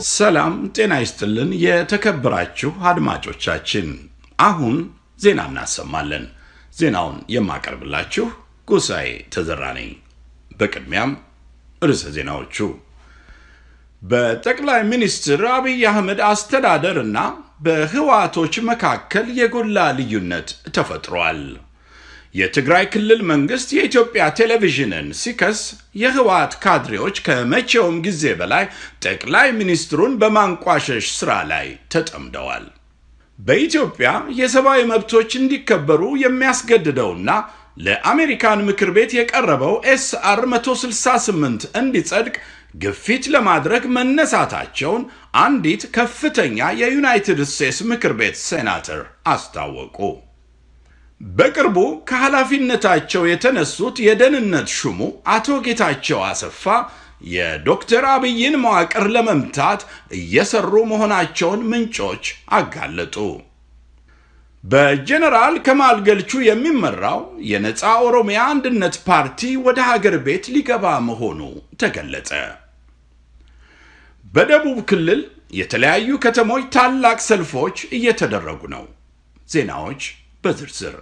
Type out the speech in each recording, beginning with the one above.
ሰላም ጤና ይስጥልን። የተከበራችሁ አድማጮቻችን፣ አሁን ዜና እናሰማለን። ዜናውን የማቀርብላችሁ ጉሳኤ ተዘራ ነኝ። በቅድሚያም ርዕሰ ዜናዎቹ በጠቅላይ ሚኒስትር አብይ አህመድ አስተዳደር እና በህወሓቶች መካከል የጎላ ልዩነት ተፈጥሯል። የትግራይ ክልል መንግስት የኢትዮጵያ ቴሌቪዥንን ሲከስ የህወሓት ካድሬዎች ከመቼውም ጊዜ በላይ ጠቅላይ ሚኒስትሩን በማንቋሸሽ ስራ ላይ ተጠምደዋል። በኢትዮጵያ የሰብአዊ መብቶች እንዲከበሩ የሚያስገድደውና ለአሜሪካን ምክር ቤት የቀረበው ኤስአር 168 እንዲጸድቅ ግፊት ለማድረግ መነሳታቸውን አንዲት ከፍተኛ የዩናይትድ ስቴትስ ምክር ቤት ሴናተር አስታወቁ። በቅርቡ ከኃላፊነታቸው የተነሱት የደህንነት ሹሙ አቶ ጌታቸው አሰፋ የዶክተር አብይን መዋቅር ለመምታት እየሰሩ መሆናቸውን ምንጮች አጋለጡ። በጀነራል ከማል ገልቹ የሚመራው የነፃ ኦሮሚያ አንድነት ፓርቲ ወደ ሀገር ቤት ሊገባ መሆኑ ተገለጸ። በደቡብ ክልል የተለያዩ ከተሞች ታላቅ ሰልፎች እየተደረጉ ነው። ዜናዎች በዝርዝር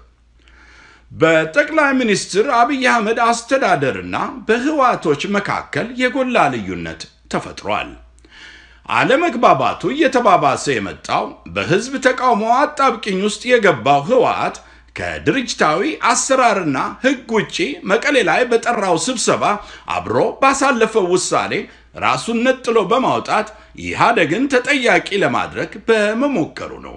በጠቅላይ ሚኒስትር አብይ አህመድ አስተዳደርና በህወሓቶች መካከል የጎላ ልዩነት ተፈጥሯል። አለመግባባቱ እየተባባሰ የመጣው በህዝብ ተቃውሞ አጣብቂኝ ውስጥ የገባው ህወሓት ከድርጅታዊ አሰራርና ህግ ውጪ መቀሌ ላይ በጠራው ስብሰባ አብሮ ባሳለፈው ውሳኔ ራሱን ነጥሎ በማውጣት ኢህአዴግን ተጠያቂ ለማድረግ በመሞከሩ ነው።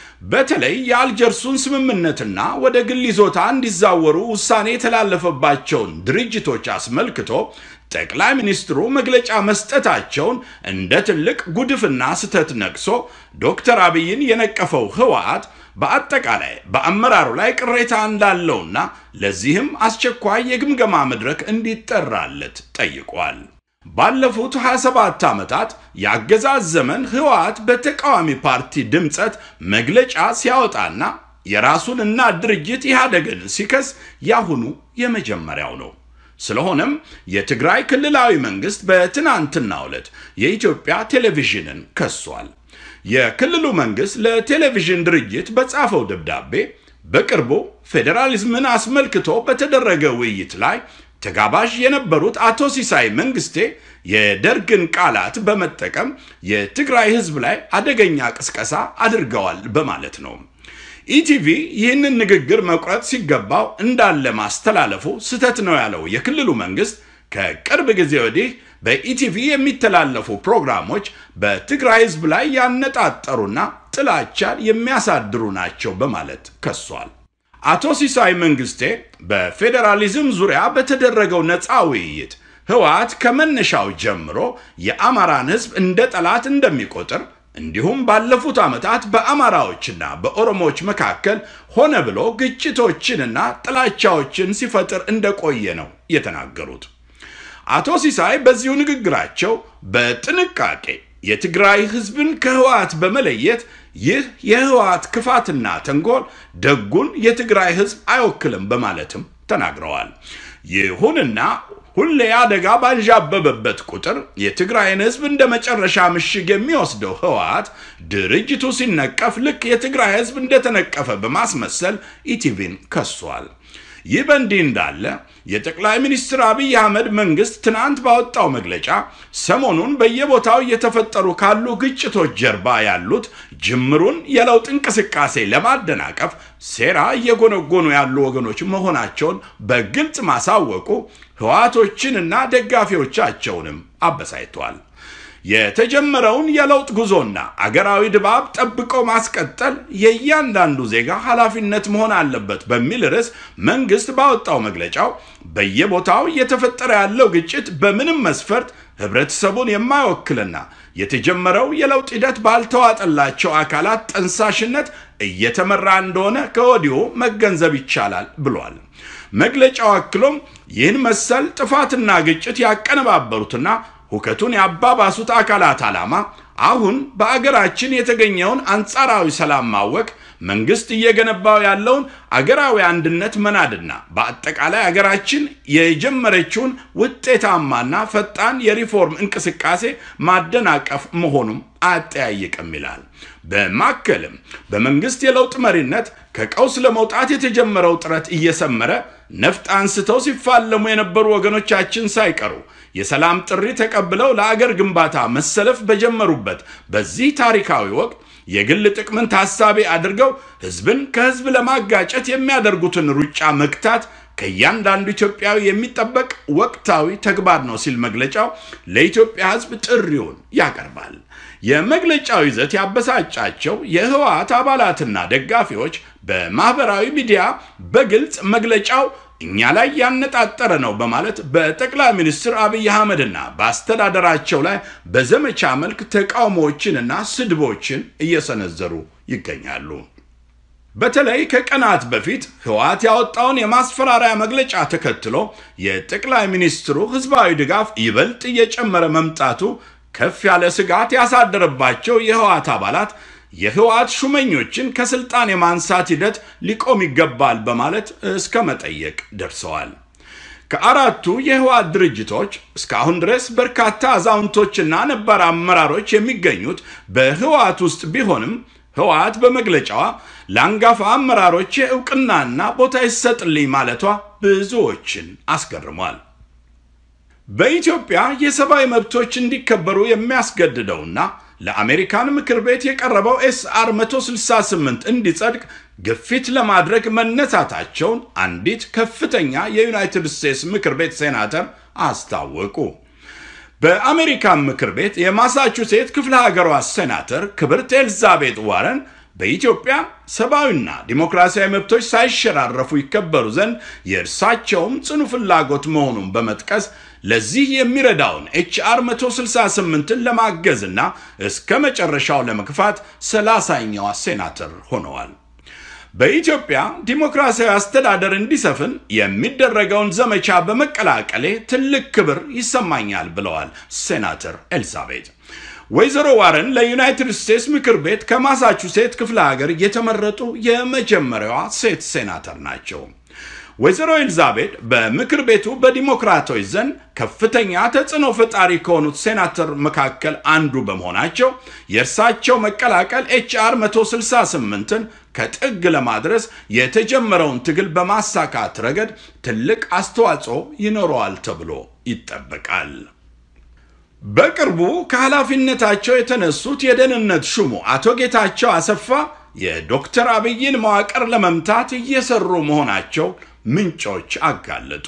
በተለይ የአልጀርሱን ስምምነትና ወደ ግል ይዞታ እንዲዛወሩ ውሳኔ የተላለፈባቸውን ድርጅቶች አስመልክቶ ጠቅላይ ሚኒስትሩ መግለጫ መስጠታቸውን እንደ ትልቅ ጉድፍና ስህተት ነቅሶ ዶክተር አብይን የነቀፈው ህወሓት በአጠቃላይ በአመራሩ ላይ ቅሬታ እንዳለውና ለዚህም አስቸኳይ የግምገማ መድረክ እንዲጠራለት ጠይቋል። ባለፉት 27 ዓመታት የአገዛዝ ዘመን ህወሓት በተቃዋሚ ፓርቲ ድምፀት መግለጫ ሲያወጣና የራሱን እና ድርጅት ኢህአዴግን ሲከስ ያሁኑ የመጀመሪያው ነው። ስለሆነም የትግራይ ክልላዊ መንግስት በትናንትናው ዕለት የኢትዮጵያ ቴሌቪዥንን ከሷል። የክልሉ መንግስት ለቴሌቪዥን ድርጅት በጻፈው ደብዳቤ በቅርቡ ፌዴራሊዝምን አስመልክቶ በተደረገ ውይይት ላይ ተጋባዥ የነበሩት አቶ ሲሳይ መንግስቴ የደርግን ቃላት በመጠቀም የትግራይ ህዝብ ላይ አደገኛ ቅስቀሳ አድርገዋል በማለት ነው። ኢቲቪ ይህንን ንግግር መቁረጥ ሲገባው እንዳለ ማስተላለፉ ስህተት ነው ያለው የክልሉ መንግስት ከቅርብ ጊዜ ወዲህ በኢቲቪ የሚተላለፉ ፕሮግራሞች በትግራይ ህዝብ ላይ ያነጣጠሩና ጥላቻን የሚያሳድሩ ናቸው በማለት ከሷል። አቶ ሲሳይ መንግስቴ በፌዴራሊዝም ዙሪያ በተደረገው ነፃ ውይይት ህወሓት ከመነሻው ጀምሮ የአማራን ህዝብ እንደ ጠላት እንደሚቆጥር እንዲሁም ባለፉት ዓመታት በአማራዎችና በኦሮሞዎች መካከል ሆነ ብሎ ግጭቶችንና ጥላቻዎችን ሲፈጥር እንደቆየ ነው የተናገሩት። አቶ ሲሳይ በዚሁ ንግግራቸው በጥንቃቄ የትግራይ ህዝብን ከህወሓት በመለየት ይህ የህወሓት ክፋትና ተንኮል ደጉን የትግራይ ህዝብ አይወክልም በማለትም ተናግረዋል። ይሁንና ሁሌ አደጋ ባንዣበበበት ቁጥር የትግራይን ህዝብ እንደ መጨረሻ ምሽግ የሚወስደው ህወሓት ድርጅቱ ሲነቀፍ ልክ የትግራይ ህዝብ እንደተነቀፈ በማስመሰል ኢቲቪን ከሷል። ይህ በእንዲህ እንዳለ የጠቅላይ ሚኒስትር አብይ አህመድ መንግስት ትናንት ባወጣው መግለጫ ሰሞኑን በየቦታው እየተፈጠሩ ካሉ ግጭቶች ጀርባ ያሉት ጅምሩን የለውጥ እንቅስቃሴ ለማደናቀፍ ሴራ እየጎነጎኑ ያሉ ወገኖች መሆናቸውን በግልጽ ማሳወቁ ህወሓቶችንና ደጋፊዎቻቸውንም አበሳይቷል። የተጀመረውን የለውጥ ጉዞና አገራዊ ድባብ ጠብቆ ማስቀጠል የእያንዳንዱ ዜጋ ኃላፊነት መሆን አለበት በሚል ርዕስ መንግስት ባወጣው መግለጫው በየቦታው እየተፈጠረ ያለው ግጭት በምንም መስፈርት ህብረተሰቡን የማይወክልና የተጀመረው የለውጥ ሂደት ባልተዋጠላቸው አካላት ጠንሳሽነት እየተመራ እንደሆነ ከወዲሁ መገንዘብ ይቻላል ብሏል። መግለጫው አክሎም ይህን መሰል ጥፋትና ግጭት ያቀነባበሩትና ሁከቱን ያባባሱት አካላት ዓላማ አሁን በአገራችን የተገኘውን አንጻራዊ ሰላም ማወክ መንግስት እየገነባው ያለውን አገራዊ አንድነት መናድና በአጠቃላይ አገራችን የጀመረችውን ውጤታማና ፈጣን የሪፎርም እንቅስቃሴ ማደናቀፍ መሆኑም አያጠያይቅም ይላል። በማከልም በመንግስት የለውጥ መሪነት ከቀውስ ለመውጣት የተጀመረው ጥረት እየሰመረ ነፍጥ አንስተው ሲፋለሙ የነበሩ ወገኖቻችን ሳይቀሩ የሰላም ጥሪ ተቀብለው ለአገር ግንባታ መሰለፍ በጀመሩበት በዚህ ታሪካዊ ወቅት የግል ጥቅምን ታሳቢ አድርገው ህዝብን ከህዝብ ለማጋጨት የሚያደርጉትን ሩጫ መግታት ከእያንዳንዱ ኢትዮጵያዊ የሚጠበቅ ወቅታዊ ተግባር ነው ሲል መግለጫው ለኢትዮጵያ ህዝብ ጥሪውን ያቀርባል። የመግለጫው ይዘት ያበሳጫቸው የህወሓት አባላትና ደጋፊዎች በማህበራዊ ሚዲያ በግልጽ መግለጫው እኛ ላይ ያነጣጠረ ነው በማለት በጠቅላይ ሚኒስትር አብይ አህመድና በአስተዳደራቸው ላይ በዘመቻ መልክ ተቃውሞዎችንና ስድቦችን እየሰነዘሩ ይገኛሉ። በተለይ ከቀናት በፊት ህወሓት ያወጣውን የማስፈራሪያ መግለጫ ተከትሎ የጠቅላይ ሚኒስትሩ ህዝባዊ ድጋፍ ይበልጥ እየጨመረ መምጣቱ ከፍ ያለ ስጋት ያሳደረባቸው የህወሓት አባላት የህወሓት ሹመኞችን ከስልጣን የማንሳት ሂደት ሊቆም ይገባል በማለት እስከ መጠየቅ ደርሰዋል። ከአራቱ የህወሓት ድርጅቶች እስካሁን ድረስ በርካታ አዛውንቶችና ነባር አመራሮች የሚገኙት በህወሓት ውስጥ ቢሆንም ህወሓት በመግለጫዋ ለአንጋፋ አመራሮች እውቅናና ቦታ ይሰጥልኝ ማለቷ ብዙዎችን አስገርሟል። በኢትዮጵያ የሰብአዊ መብቶች እንዲከበሩ የሚያስገድደውና ለአሜሪካን ምክር ቤት የቀረበው ኤስአር 168 እንዲጸድቅ ግፊት ለማድረግ መነሳታቸውን አንዲት ከፍተኛ የዩናይትድ ስቴትስ ምክር ቤት ሴናተር አስታወቁ። በአሜሪካን ምክር ቤት የማሳቹሴት ክፍለ ሀገሯ ሴናተር ክብርት ኤልዛቤት ዋረን በኢትዮጵያ ሰብአዊና ዲሞክራሲያዊ መብቶች ሳይሸራረፉ ይከበሩ ዘንድ የእርሳቸውም ጽኑ ፍላጎት መሆኑን በመጥቀስ ለዚህ የሚረዳውን ኤችአር 168ን ለማገዝና እስከ መጨረሻው ለመግፋት ሰላሳኛዋ ሴናተር ሆነዋል። በኢትዮጵያ ዲሞክራሲያዊ አስተዳደር እንዲሰፍን የሚደረገውን ዘመቻ በመቀላቀሌ ትልቅ ክብር ይሰማኛል ብለዋል ሴናተር ኤልዛቤት። ወይዘሮ ዋረን ለዩናይትድ ስቴትስ ምክር ቤት ከማሳቹሴት ክፍለ ሀገር የተመረጡ የመጀመሪያዋ ሴት ሴናተር ናቸው። ወይዘሮ ኤልዛቤት በምክር ቤቱ በዲሞክራቶች ዘንድ ከፍተኛ ተጽዕኖ ፈጣሪ ከሆኑት ሴናተር መካከል አንዱ በመሆናቸው የእርሳቸው መቀላቀል ኤችአር 168ን ከጥግ ለማድረስ የተጀመረውን ትግል በማሳካት ረገድ ትልቅ አስተዋጽኦ ይኖረዋል ተብሎ ይጠበቃል። በቅርቡ ከኃላፊነታቸው የተነሱት የደህንነት ሹሙ አቶ ጌታቸው አሰፋ የዶክተር አብይን መዋቅር ለመምታት እየሰሩ መሆናቸው ምንጮች አጋለጡ።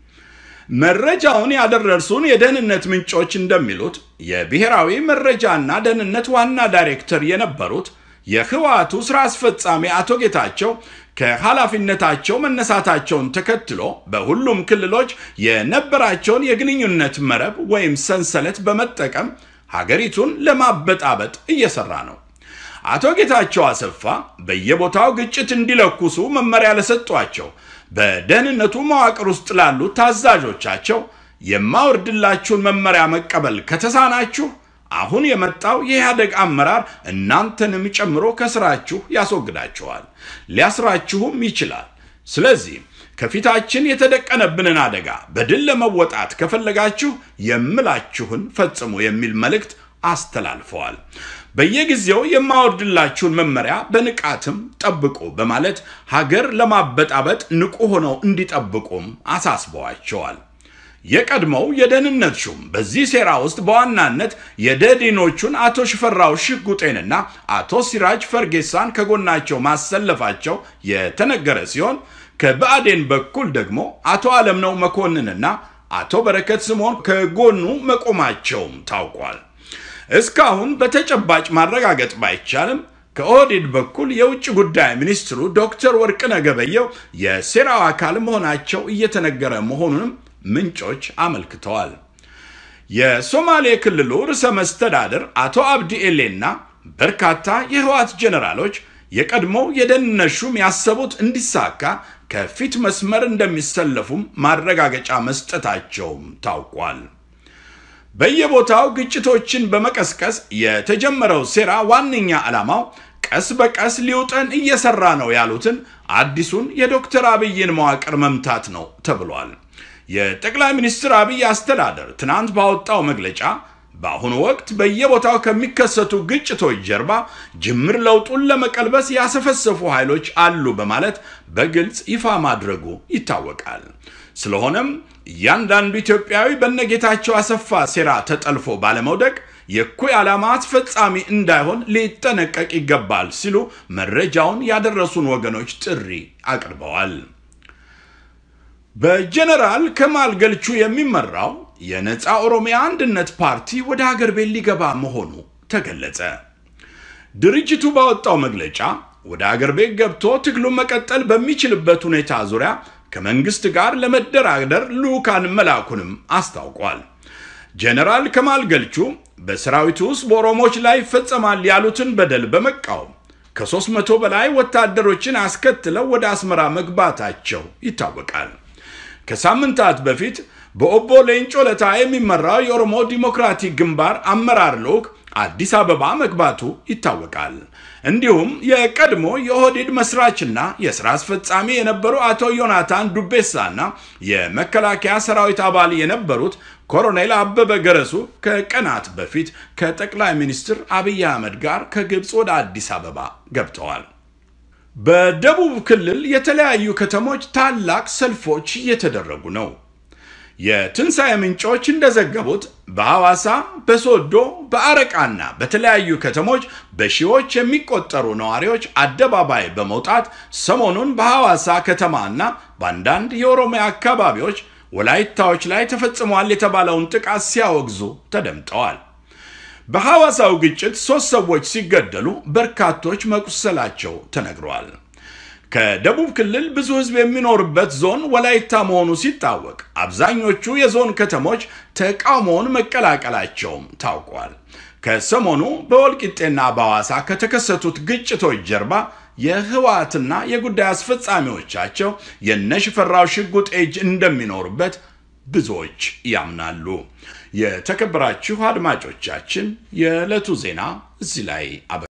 መረጃውን ያደረሱን የደህንነት ምንጮች እንደሚሉት የብሔራዊ መረጃና ደህንነት ዋና ዳይሬክተር የነበሩት የህወሓቱ ስራ አስፈጻሚ አቶ ጌታቸው ከኃላፊነታቸው መነሳታቸውን ተከትሎ በሁሉም ክልሎች የነበራቸውን የግንኙነት መረብ ወይም ሰንሰለት በመጠቀም ሀገሪቱን ለማበጣበጥ እየሰራ ነው። አቶ ጌታቸው አሰፋ በየቦታው ግጭት እንዲለኩሱ መመሪያ ለሰጧቸው በደህንነቱ መዋቅር ውስጥ ላሉ ታዛዦቻቸው የማወርድላችሁን መመሪያ መቀበል ከተሳናችሁ አሁን የመጣው የኢህአደግ አመራር እናንተንም ጨምሮ ከስራችሁ ያስወግዳችኋል፣ ሊያስራችሁም ይችላል። ስለዚህ ከፊታችን የተደቀነብንን አደጋ በድል ለመወጣት ከፈለጋችሁ የምላችሁን ፈጽሙ የሚል መልእክት አስተላልፈዋል። በየጊዜው የማወርድላችሁን መመሪያ በንቃትም ጠብቁ በማለት ሀገር ለማበጣበጥ ንቁ ሆነው እንዲጠብቁም አሳስበዋቸዋል። የቀድሞው የደህንነት ሹም በዚህ ሴራ ውስጥ በዋናነት የደዲኖቹን አቶ ሽፈራው ሽጉጤንና አቶ ሲራጅ ፈርጌሳን ከጎናቸው ማሰለፋቸው የተነገረ ሲሆን ከብአዴን በኩል ደግሞ አቶ አለምነው መኮንንና አቶ በረከት ስምዖን ከጎኑ መቆማቸውም ታውቋል። እስካሁን በተጨባጭ ማረጋገጥ ባይቻልም ከኦህዴድ በኩል የውጭ ጉዳይ ሚኒስትሩ ዶክተር ወርቅነህ ገበየሁ የሴራው አካል መሆናቸው እየተነገረ መሆኑንም ምንጮች አመልክተዋል። የሶማሌ ክልሉ ርዕሰ መስተዳድር አቶ አብዲ ኤሌና በርካታ የህወሓት ጀኔራሎች የቀድሞው የደህንነት ሹም ያሰቡት እንዲሳካ ከፊት መስመር እንደሚሰለፉም ማረጋገጫ መስጠታቸውም ታውቋል። በየቦታው ግጭቶችን በመቀስቀስ የተጀመረው ሴራ ዋነኛ ዓላማው ቀስ በቀስ ሊውጠን እየሰራ ነው ያሉትን አዲሱን የዶክተር አብይን መዋቅር መምታት ነው ተብሏል። የጠቅላይ ሚኒስትር አብይ አስተዳደር ትናንት ባወጣው መግለጫ በአሁኑ ወቅት በየቦታው ከሚከሰቱ ግጭቶች ጀርባ ጅምር ለውጡን ለመቀልበስ ያሰፈሰፉ ኃይሎች አሉ በማለት በግልጽ ይፋ ማድረጉ ይታወቃል። ስለሆነም እያንዳንዱ ኢትዮጵያዊ በነጌታቸው አሰፋ ሴራ ተጠልፎ ባለመውደቅ የእኩይ ዓላማ አስፈጻሚ እንዳይሆን ሊጠነቀቅ ይገባል ሲሉ መረጃውን ያደረሱን ወገኖች ጥሪ አቅርበዋል። በጀነራል ከማል ገልቹ የሚመራው የነፃ ኦሮሚያ አንድነት ፓርቲ ወደ ሀገር ቤት ሊገባ መሆኑ ተገለጸ። ድርጅቱ ባወጣው መግለጫ ወደ ሀገር ቤት ገብቶ ትግሉን መቀጠል በሚችልበት ሁኔታ ዙሪያ ከመንግስት ጋር ለመደራደር ልዑካን መላኩንም አስታውቋል። ጀነራል ከማል ገልቹ በሰራዊቱ ውስጥ በኦሮሞዎች ላይ ይፈጸማል ያሉትን በደል በመቃወም ከሦስት መቶ በላይ ወታደሮችን አስከትለው ወደ አስመራ መግባታቸው ይታወቃል። ከሳምንታት በፊት በኦቦ ሌንጮ ለታ የሚመራው የኦሮሞ ዲሞክራቲክ ግንባር አመራር ልዑክ አዲስ አበባ መግባቱ ይታወቃል። እንዲሁም የቀድሞ የኦህዴድ መስራችና የሥራ አስፈጻሚ የነበሩ አቶ ዮናታን ዱቤሳና የመከላከያ ሰራዊት አባል የነበሩት ኮሎኔል አበበ ገረሱ ከቀናት በፊት ከጠቅላይ ሚኒስትር አብይ አህመድ ጋር ከግብፅ ወደ አዲስ አበባ ገብተዋል። በደቡብ ክልል የተለያዩ ከተሞች ታላቅ ሰልፎች እየተደረጉ ነው። የትንሣኤ ምንጮች እንደዘገቡት በሐዋሳ፣ በሶዶ፣ በአረቃና በተለያዩ ከተሞች በሺዎች የሚቆጠሩ ነዋሪዎች አደባባይ በመውጣት ሰሞኑን በሐዋሳ ከተማና በአንዳንድ የኦሮሚያ አካባቢዎች ወላይታዎች ላይ ተፈጽሟል የተባለውን ጥቃት ሲያወግዙ ተደምጠዋል። በሐዋሳው ግጭት ሦስት ሰዎች ሲገደሉ በርካቶች መቁሰላቸው ተነግረዋል። ከደቡብ ክልል ብዙ ሕዝብ የሚኖርበት ዞን ወላይታ መሆኑ ሲታወቅ አብዛኞቹ የዞን ከተሞች ተቃውሞውን መቀላቀላቸውም ታውቋል። ከሰሞኑ በወልቂጤና በሐዋሳ ከተከሰቱት ግጭቶች ጀርባ የህወሓትና የጉዳይ አስፈጻሚዎቻቸው የነሽፈራው ሽጉጥ እጅ እንደሚኖሩበት ብዙዎች ያምናሉ። የተከበራችሁ አድማጮቻችን የዕለቱ ዜና እዚህ ላይ አበ